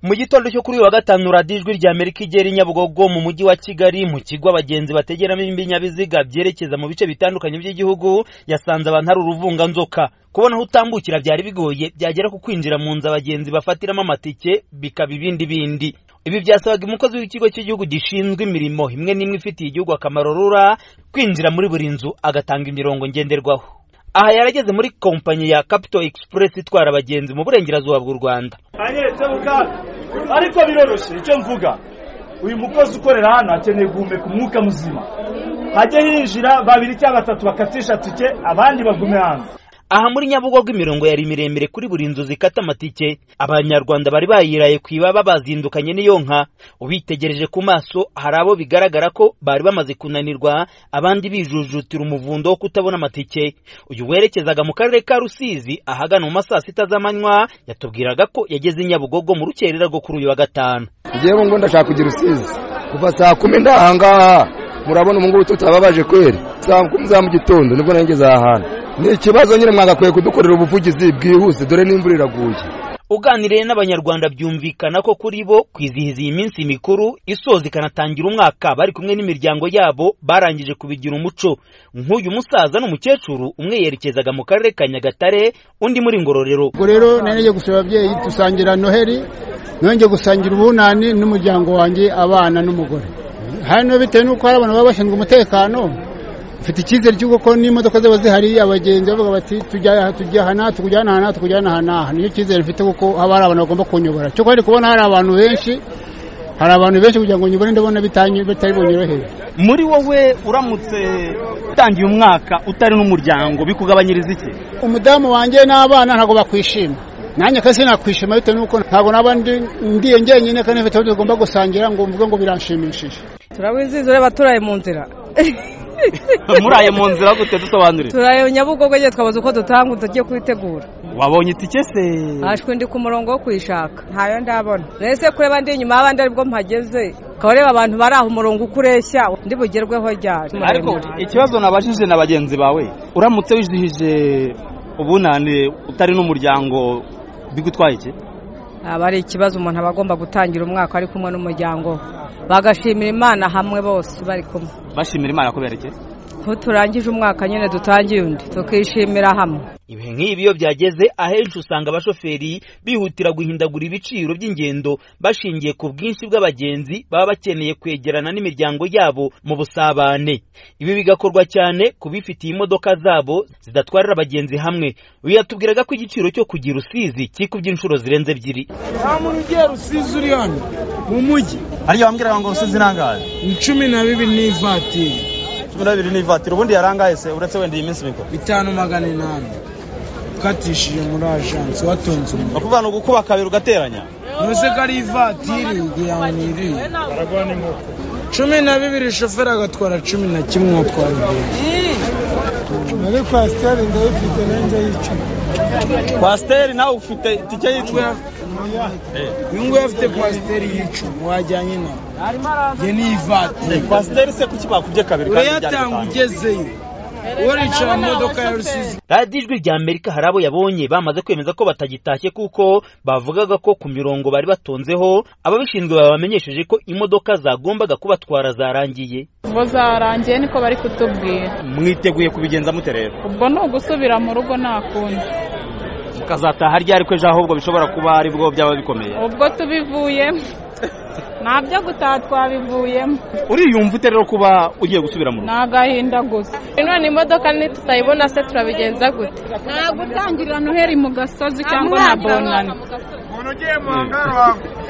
mu gitondo cyo kuri uyu wa gatanu radiyo ijwi rya amerika igera i nyabugogo mu mujyi wa kigali mu kigo abagenzi bategeramo ibinyabiziga byerekeza mu bice bitandukanye by'igihugu yasanze abantu hari uruvunganzoka kubona aho utambukira byari bigoye byagera ku kwinjira mu nzu abagenzi bafatiramo amatike bikaba ibindi bindi ibi byasabaga umukozi w'ikigo cy'igihugu gishinzwe imirimo imwe n'imwe ifitiye igihugu akamaro rura kwinjira muri buri nzu agatanga imirongo ngenderwaho aha yarageze muri kompanyi ya capito express itwara abagenzi mu burengerazuba bw'u rwanda ariko biroroshye icyo mvuga uyu mukozi ukorera hano akeneye guhumeka umwuka muzima hajye hinjira babiri cyangwa batatu bakatisha tike abandi bagume hanze aha muri nyabugogo imirongo yari miremire kuri buri nzu zikata amatike abanyarwanda bari bayiraye ku ibaba bazindukanye n'iyo nka ubitegereje ku maso hari abo bigaragara ko bari bamaze kunanirwa abandi bijujutira umuvundo wo kutabona amatike uyu werekezaga mu karere ka rusizi ahagana mu ma saa sita z'amanywa yatubwiraga ko yageze i nyabugogo mu rukerera rwo kuri uyu wa gatanu ngewe ngo ndashaka kujya rusizi kuva saa kumi ndahangaha murabona ubu ngubu tutababaje kweri saa kumi za mu gitondo nibwo nageze aha hantu ni ikibazo nyine mwagakwiye kudukorera ubuvugizi bwihuse dore n'imvura iraguye uganiriye n'abanyarwanda byumvikana ko kuri bo kwizihiza iyi minsi mikuru isoza ikanatangira umwaka bari kumwe n'imiryango yabo barangije kubigira umuco nk'uyu musaza n'umukecuru umwe yerekezaga mu karere ka nyagatare undi muri ngororero ubwo rero nari nagiye gusaba ababyeyi dusangira noheli nongeye gusangira ubunani n'umuryango wanjye abana n'umugore hano bitewe n'uko hari abantu baba bashinzwe umutekano mfite icyizere cy'uko n'imodoka zaba zihari abagenzi bavuga bati tujya aha tujya aha n'aha tukujyana aha n'aha tukujyana aha n'aha niyo cyizere mfite kuko haba hari abantu bagomba kunyobora cyo kandi kubona hari abantu benshi hari abantu benshi kugira ngo nyobore ndabona bitari bunyorohere muri wowe uramutse utangiye umwaka utari n'umuryango bikugabanyiriza iki umudamu wanjye n'abana ntabwo bakwishima nanjye kasi nakwishima bitewe n'uko ntabwo naba ndiye njyenyine kandi mfite aho tugomba gusangira ngo mvuge ngo biranshimishije turabizizure abaturaye mu nzira muraye mu nzira gute dusobanurire turaye nyabugogo nyine twabuze uko dutanga tugiye kubitegura wabonye itike se hashwe ndi ku murongo wo kuyishaka ntayo ndabona rese kureba ndi inyuma y'abandi aribwo mpageze ukaba ureba abantu bari aho umurongo uko ureshya undi bugerweho ryari ariko ikibazo nabajije na bagenzi bawe uramutse wizihije ubunane utari n'umuryango bigutwaye iki aba ari ikibazo umuntu aba agomba gutangira umwaka ari kumwe n'umuryango bagashimira imana hamwe bose bari kumwe bashimira imana kubera iki ko turangije umwaka nyine dutangiye undi tukishimira hamwe ibihe nk'ibi iyo byageze ahenshi usanga abashoferi bihutira guhindagura ibiciro by'ingendo bashingiye ku bwinshi bw'abagenzi baba bakeneye kwegerana n'imiryango yabo mu busabane ibi bigakorwa cyane ku bifitiye imodoka zabo zidatwarira abagenzi hamwe uyu yatubwiraga ko igiciro cyo kugira usizi kikubye inshuro zirenze ebyiri nta muntu ugiye rusizi uri hano mu mujyi ariyo wambwiraga ngo rusizi irangaye cumi na bibiri n'ivatiri cumi n'abiri n'ivatiri ubundi yarangaye se uretse wenda iyi minsi mikuru bitanu magana inani ukatishije muri ajansi watonze umuriro bakuvuga ngo ukuba kabiri ugateranya ntuze ko ari ivatiri kugira ngo niriye cumi na bibiri shoferi agatwara cumi na kimwe uwatwara ibintu muri kwasiteri ndayifite nanjye yicuma kwasiteri nawe ufite itike y'icuma uyu nguyu afite kwasiteri y'icuma wajyanye nawe ye n'ivatiri kwasiteri se kuki bakubye kabiri urayatanga ugezeyo uricara mu modoka ya rusizi radiyo ijwi rya amerika hari abo yabonye bamaze kwemeza ko batagitashye kuko bavugaga ko ku mirongo bari batonzeho ababishinzwe babamenyesheje ko imodoka zagombaga kubatwara zarangiye bo zarangiye niko bari kutubwira mwiteguye kubigenza mute rero ubwo ni ugusubira mu rugo nta kundi mukazataha ryari ko ejo ahubwo bishobora kuba ari bwo byaba bikomeye ubwo tubivuyemo nta byo gutaha twabivuyemo uriyumva ute rero kuba ugiye gusubira mu rugo ni agahinda gusa none imodoka tutayibona se turabigenza gute nta gutangirira noheri mu gasozi cyangwa nta bonani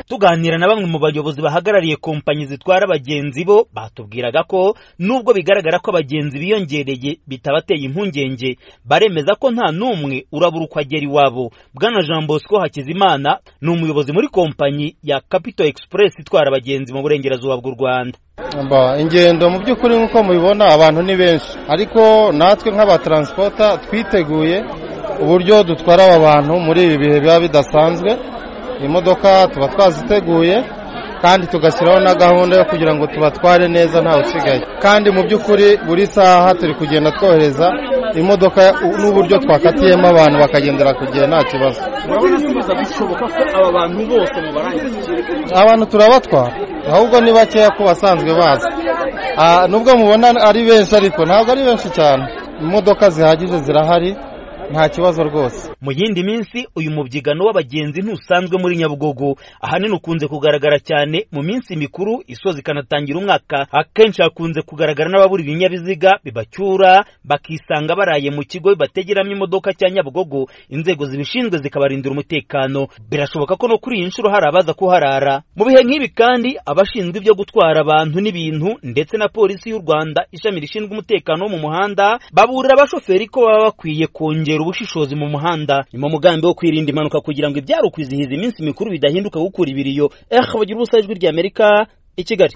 tuganira na bamwe mu bayobozi bahagarariye kompanyi zitwara abagenzi bo batubwiraga ko nubwo bigaragara ko abagenzi biyongereye bitabateye impungenge baremeza ko nta n'umwe urabura uko agera iwabo bwana jean bosco hakizimana ni umuyobozi muri kompanyi ya capito express itwara abagenzi mu burengerazuba bw'u rwanda ingendo mu by'ukuri nk'uko mubibona abantu ni benshi ariko natwe nk'abataransipota twiteguye uburyo dutwara aba bantu muri ibi bihe biba bidasanzwe imodoka tuba twaziteguye kandi tugashyiraho na gahunda yo kugira ngo tubatware neza ntawe usigaye kandi mu by'ukuri buri saha turi kugenda twohereza imodoka n'uburyo twakatiyemo abantu bakagendera ku gihe nta kibazo urabona ko biza bishoboka ko aba bantu bose mubarangiza abantu turabatwara ahubwo ni bakeya ko basanzwe baza Ah, nubwo mubona ari benshi ariko ntabwo ari benshi cyane imodoka zihagije zirahari nta kibazo rwose mu yindi minsi uyu mubyigano w'abagenzi ntusanzwe muri nyabugogo ahanini ukunze kugaragara cyane mu minsi mikuru isoza ikanatangira umwaka akenshi hakunze kugaragara n'ababura ibinyabiziga bibacyura bakisanga baraye mu kigo bibategeramo imodoka cya nyabugogo inzego zibishinzwe zikabarindira umutekano birashoboka ko no kuri iyi nshuro hari abaza kuharara mu bihe nk'ibi kandi abashinzwe ibyo gutwara abantu n'ibintu ndetse na polisi y'u rwanda ishami rishinzwe umutekano wo mu muhanda baburira abashoferi ko baba bakwiye kongera ubushishozi mu muhanda ni mu mugambi wo kwirinda impanuka kugira ngo ibyari ukwizihiza iminsi mikuru bidahinduka gukura ibiriyo eh bagira ubusa ijwi ry'amerika i kigali